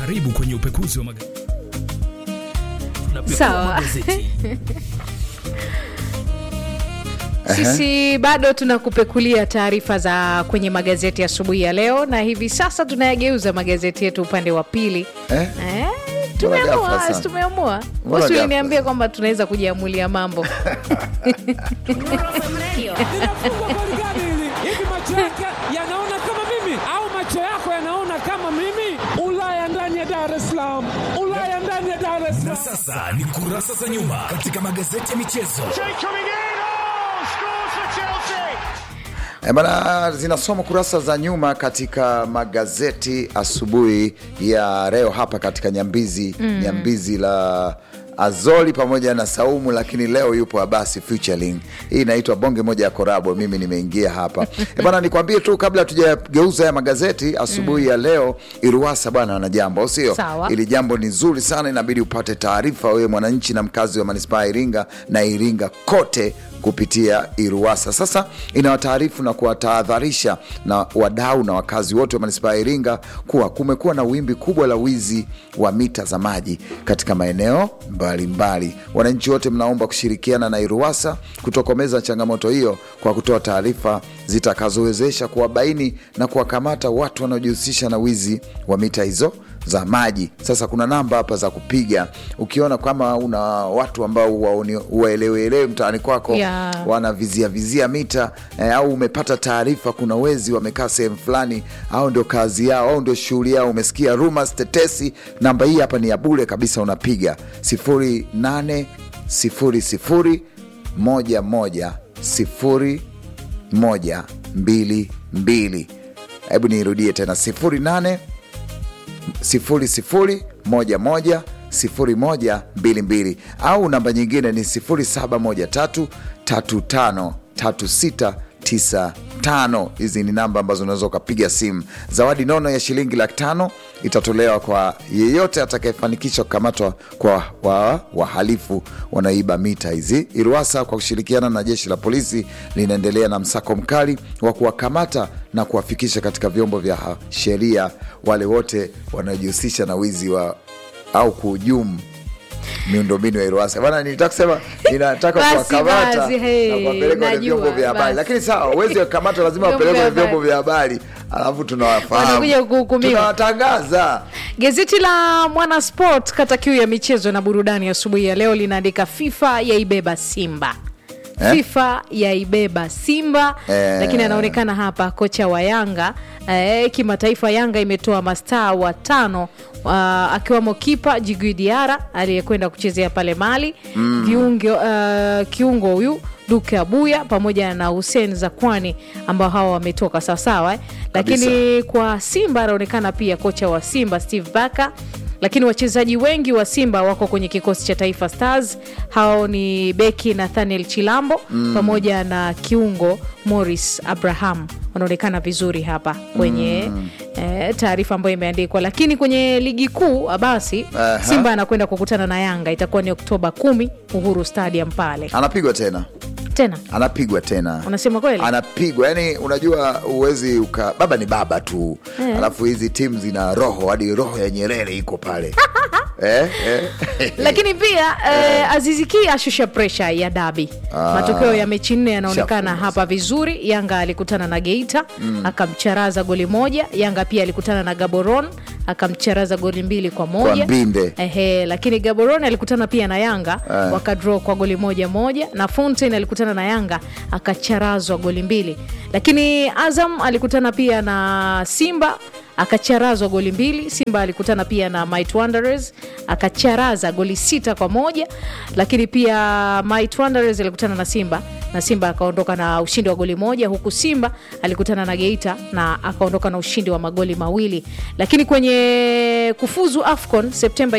Karibu kwenye upekuzi wa magazeti. Tunapekua Sawa. magazeti. Sisi bado tunakupekulia taarifa za kwenye magazeti asubuhi ya leo, na hivi sasa tunayageuza magazeti yetu upande wa pili. Eh? Eh, Mbona ghafla tumeamua sana? tumeamua Mbona bosi ghafla? uliniambia kwamba tunaweza kujiamulia mambo linafungwa goli gani hili? Hivi macho yake yanaona kama mimi au macho yako yanaona kama mimi? Ulaya ndani ya Dar es Salaam, Ulaya ndani ya Dar es Na Salaam. sasa ni kurasa za nyuma katika magazeti ya michezo. E bana, zinasoma kurasa za nyuma katika magazeti asubuhi ya leo hapa katika Nyambizi Nyambizi la Azoli pamoja na Saumu, lakini leo yupo Abasi featuring. Hii inaitwa bonge moja ya korabo. Mimi nimeingia hapa e bana, nikwambie tu kabla tujageuza haya magazeti asubuhi ya leo, Iruwasa bwana ana jambo, au sio? Sawa. Ili jambo ni zuri sana, inabidi upate taarifa wewe mwananchi na mkazi wa manispaa ya Iringa na Iringa kote kupitia Iruwasa. Sasa inawataarifu na kuwatahadharisha na wadau na wakazi wote wa manispaa ya Iringa kuwa kumekuwa na wimbi kubwa la wizi wa mita za maji katika maeneo mbalimbali. Wananchi wote mnaomba kushirikiana na Iruwasa kutokomeza changamoto hiyo kwa kutoa taarifa zitakazowezesha kuwabaini na kuwakamata watu wanaojihusisha na wizi wa mita hizo za maji. Sasa kuna namba hapa za kupiga ukiona kama una watu ambao waoni- waelewelewe mtaani kwako Yeah. wanavizia vizia mita eh, au umepata taarifa kuna wezi wamekaa sehemu fulani, au ndio kazi yao au ndio shughuli yao, umesikia rumors, tetesi, namba hii hapa ni ya bure kabisa, unapiga 0800 11 0122. Hebu niirudie tena 08 00110122 au namba nyingine ni 0713353695. Hizi ni namba ambazo unaweza ukapiga simu. Zawadi nono ya shilingi laki tano itatolewa kwa yeyote atakayefanikisha kukamatwa kwa wa- wahalifu wanaoiba mita hizi. Iruwasa kwa kushirikiana na jeshi la polisi linaendelea na msako mkali wa kuwakamata na kuwafikisha katika vyombo vya ha- sheria wale wote wanaojihusisha na wizi wa au kuhujumu miundombinu ya Iruwasa. Bana, nilitaka kusema ninataka Basi, kuwakamata basi, hey, na kuwapeleka kwenye najua, vyombo vya habari, basi. lakini sawa, uwezi wakamata, lazima Vyombo wapelekwe vya kwenye vyombo vya habari, alafu tunawafahamu, Wanakuja kuhukumiwa. tunawatangaza. Gazeti la Mwana Sport kata kiu ya michezo na burudani asubuhi ya leo linaandika FIFA yaibeba Simba Eh? FIFA yaibeba Simba Eh. lakini anaonekana hapa kocha wa Yanga eh, kimataifa. Yanga imetoa mastaa watano uh, akiwamo kipa Djigui Diarra aliyekwenda kuchezea pale Mali viungo, uh, kiungo huyu Duke Abuya pamoja na Hussein Zakwani ambao hawa wametoka sawasawa eh? Lakini kwa Simba anaonekana pia kocha wa Simba Steve Barker lakini wachezaji wengi wa Simba wako kwenye kikosi cha Taifa Stars. Hao ni beki Nathaniel Chilambo pamoja na kiungo Morris Abraham wanaonekana vizuri hapa kwenye eh, taarifa ambayo imeandikwa. Lakini kwenye ligi kuu basi Aha. Simba anakwenda kukutana na Yanga, itakuwa ni Oktoba kumi, Uhuru Stadium pale Anapigwa tena, tena. anapigwa tena Unasema kweli? anapigwa yani, unajua uwezi uka baba ni baba tu Eh. alafu hizi timu zina roho hadi roho ya Nyerere iko pale eh, eh. lakini pia eh, Azizi Ki ashusha presha ya dabi. Ah. Matokeo ya mechi nne yanaonekana Shafu. hapa vizuri. Yanga alikutana na Geita akamcharaza goli moja. Yanga pia alikutana na Gaboron akamcharaza goli mbili kwa moja Kwa mbinde. Ehe, lakini Gaborone alikutana pia na Yanga Eh. wakadraw kwa goli moja moja, na Fountain alikutana na Yanga akacharazwa goli mbili, lakini Azam alikutana pia na Simba akacharazwa goli mbili. Simba alikutana pia na Might Wanderers akacharaza goli sita kwa moja, lakini pia Might Wanderers alikutana na Simba na Simba akaondoka na ushindi wa goli moja, huku Simba alikutana na Geita na akaondoka na ushindi wa magoli mawili. Lakini kwenye kufuzu AFCON Septemba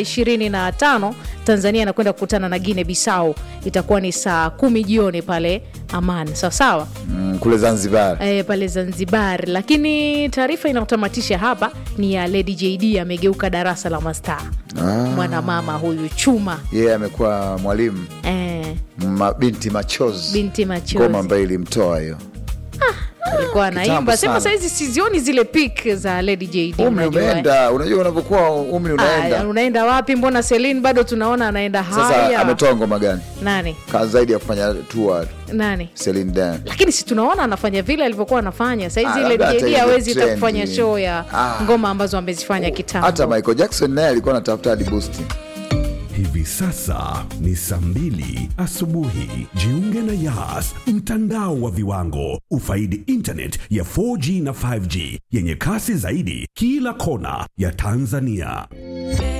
25 Tanzania anakwenda kukutana na Guinea Bissau, itakuwa ni saa kumi jioni pale Aman, sawasawa Mm, kule Zanzibar e, pale Zanzibar. Lakini taarifa inayotamatisha hapa ni ya Lady JD amegeuka darasa la mastaa. Mwanamama huyu chuma yeye amekuwa mwalimu e, mabinti machozi binti ngoma machozi ambayo ilimtoa hiyo alikuwa kitambo anaimba sema sana. sahizi sizioni zile pik za lady jd umri unajua, eh. umeenda unajua unavyokuwa umri Ah, unaenda unaenda wapi mbona selin bado tunaona anaenda sasa haya ametoa ngoma gani nani Ka zaidi ya kufanya tour nani Celine Dion lakini si tunaona anafanya vile alivyokuwa anafanya Ah, saizi labda ile hata jd ile hawezi hata trend. kufanya show ya Ah. ngoma ambazo amezifanya kitambo hata michael jackson naye alikuwa anatafuta hadi boosti Hivi sasa ni saa mbili asubuhi. Jiunge na Yas, mtandao wa viwango. Ufaidi internet ya 4G na 5G yenye kasi zaidi kila kona ya Tanzania.